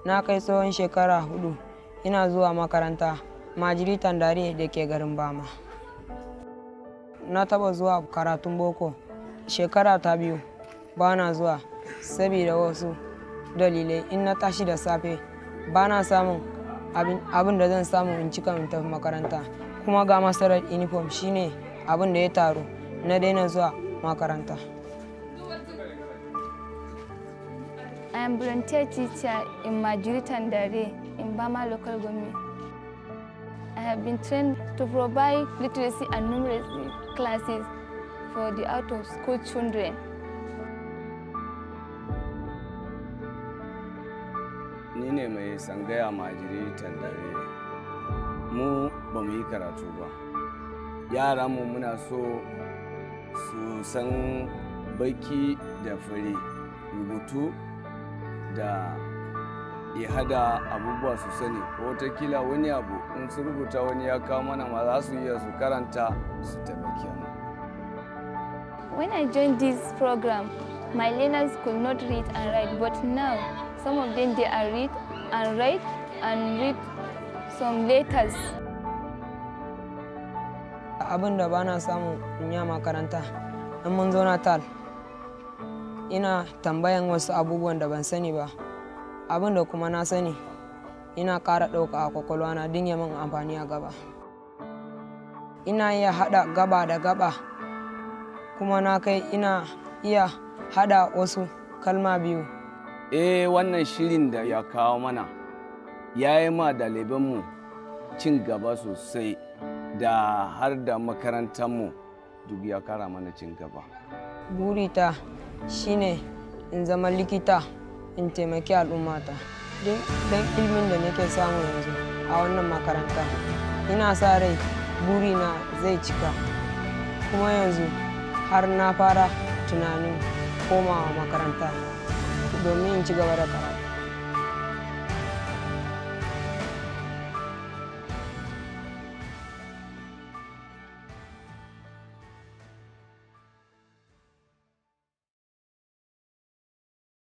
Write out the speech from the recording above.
na kai tsawon shekara hudu ina zuwa makaranta majiri tandare da ke garin bama na taba zuwa karatun boko shekara ta biyu ba na zuwa saboda wasu dalilai in na tashi da safe ba na samun abin da zan samu in cika in tafi makaranta kuma ga masarar uniform shine abin da ya taru na daina zuwa makaranta I am volunteer teacher in Majuri Tandare in Bama local government. I have been trained to provide literacy and numeracy classes for the out-of-school children. Ni ne mai sangaya majiri tandare. Mu ba mu yi karatu ba. Yaranmu muna so su san baki da fari rubutu da ya hada abubuwa su sani ko watakila wani abu in su rubuta wani ya kawo mana ma za su iya su karanta su taimake mu. When I joined this program, my learners could not read and write, but now some of them they are read and write and read some letters. Abin da ba na samu in yi makaranta, in mun zo na tal, ina tambayan wasu abubuwan da ban sani ba abin da kuma na sani ina ƙara ɗauka a kwakwalwa na din min amfani a gaba ina iya haɗa gaba da gaba kuma na kai ina iya haɗa wasu kalma biyu eh wannan shirin da ya kawo mana ya yi ma ɗalibanmu cin gaba sosai da har da makarantarmu duk ya kara mana cin gaba burita shine in zama likita in taimaki al'ummata don ilimin da nake samu yanzu a wannan makaranta ina sa rai burina zai cika kuma yanzu har na fara tunanin komawa makaranta domin in ci gaba da karatu